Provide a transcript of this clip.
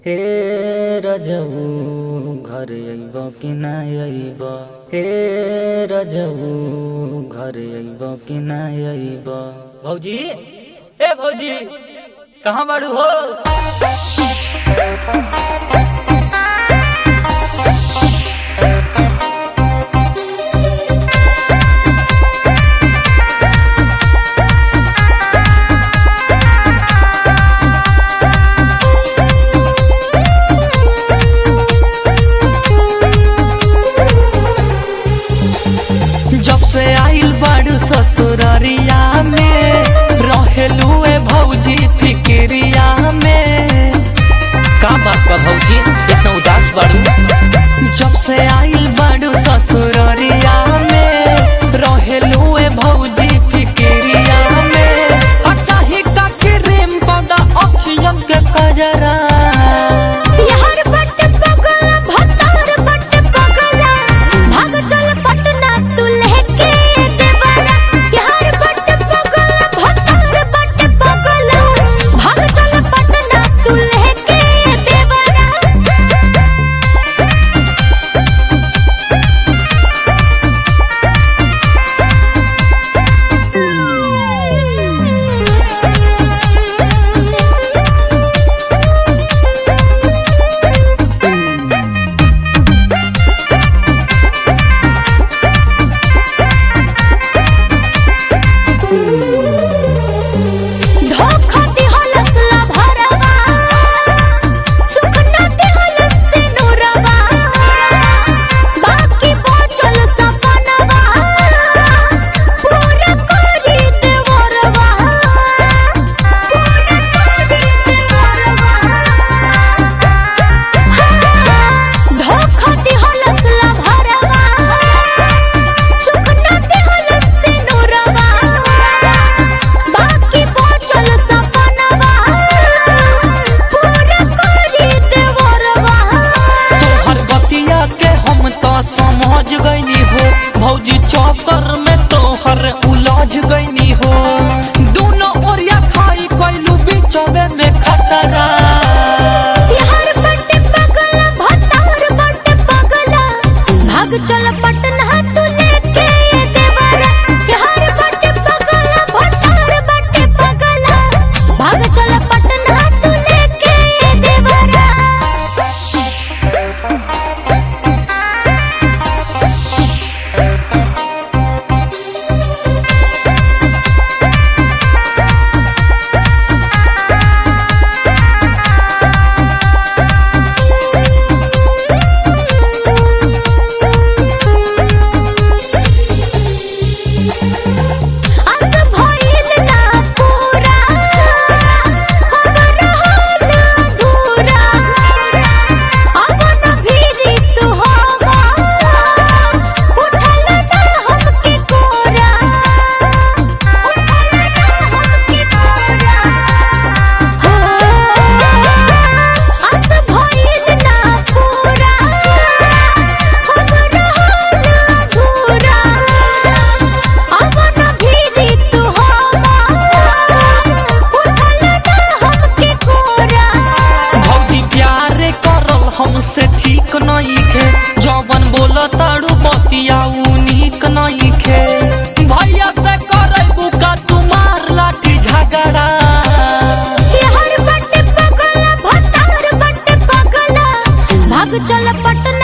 हे रजऊ घर अइब कि ना अइब हे रजऊ घर अइब कि ना अइब भौजी ए भौजी कहाँ बाड़ू हो जब से आइल बाड़ू ससुररिया में रहेलू ए भौजी फिक्रिया में का बात बा भौजी इतना उदास बाड़ू जब से आइल बाड़ू ससुररिया में रहेलू ए भौजी फिक्रिया में आ चाही का क्रीम पाउडर अखियन के कजरा यार बट पगला भतार बट पगला भाग चल पटना तू लेके देवरा यार बट पगला भतार बट पगला भाग चल पटना तू लेके देवरा धोखा दिहलस ला भरवा सुख न दिहलस से नूरवा बाकी बचल सपनवा पूरा करी देवरवा पूरा करी देवरवा धोखा दिहलस ला भरवा सुख न दिहलस से नूरवा बाकी बचल सपनवा पूरा करी देवरवा तोहर बतिया के हम तो समझ गईनी हो भौजी चौकर में तोहर उलझ गईनी हो दोनों ओरिया खाई कैलू बीचवे में खतरा यार बट पगला भतार बट पगला भाग चल पटना तू लेके ये देवरा यार बट पगला भतार बट पगला भाग चल पटना तू लेके ये देवरा अस भइल ना पूरा हमर हाल अधूरा अब न भीरी तू हवा उठल ना हमके कोरा उठल ना हमके कोरा हो अस भइल ना पूरा हमर हाल अधूरा अब न भीरी तू हवा उठल ना हमके कोरा भौजी प्यार करल हमसे ठीक नहीं खे जवन बोल ताड़ू बतिया उ नीक नहीं खे भैया से करबू का तुम्हार लाठी झगड़ा यार बट पगला भतार बट पगला भाग चल पटना